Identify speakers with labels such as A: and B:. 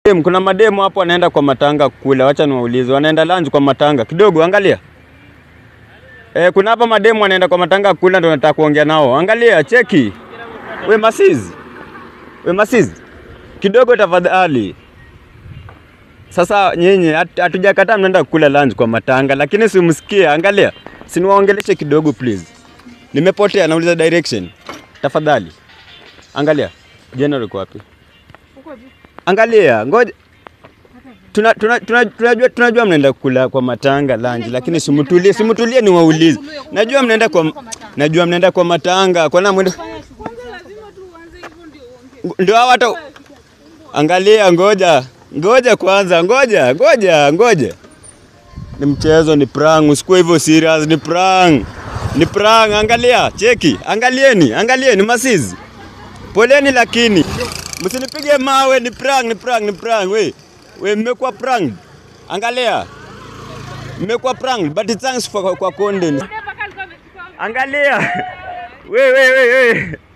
A: Dem, Kuna mademu hapo wanaenda kwa matanga kula, wacha niwaulize, wanaenda lunch kwa matanga kidogo, angalia. Eh, kuna hapa mademu wanaenda kwa matanga kula, ndio nataka kuongea nao. Angalia, cheki. We masizi, we masizi, kidogo tafadhali. Sasa nyinyi hat- hatujakataa mnaenda kula lunch kwa matanga, lakini simsikie. Angalia, siniwaongeleshe kidogo please. Nimepotea, nauliza direction. Tafadhali angalia, general uko wapi? Angalia, ngoja tuna, tuna, tuna, tunajua, tunajua mnaenda kula kwa matanga lunch, lakini simtulie, simtulie niwaulize. Najua mnaenda kwa najua mnaenda kwa matanga, kwa nini mwenda ndio hawa hata angalia, ngoja ngoja kwanza, ngoja ngoja ngoja, ni mchezo, ni prank, usikuwe hivyo serious, ni prank, ni prank. Angalia, cheki, angalieni, angalieni masizi, poleni, lakini msinipige mawe, ni prank, ni prank, ni prank. We we, mmekuwa prank, angalia, mmekuwa prank, but thanks for kwa content. Angalia, we we we we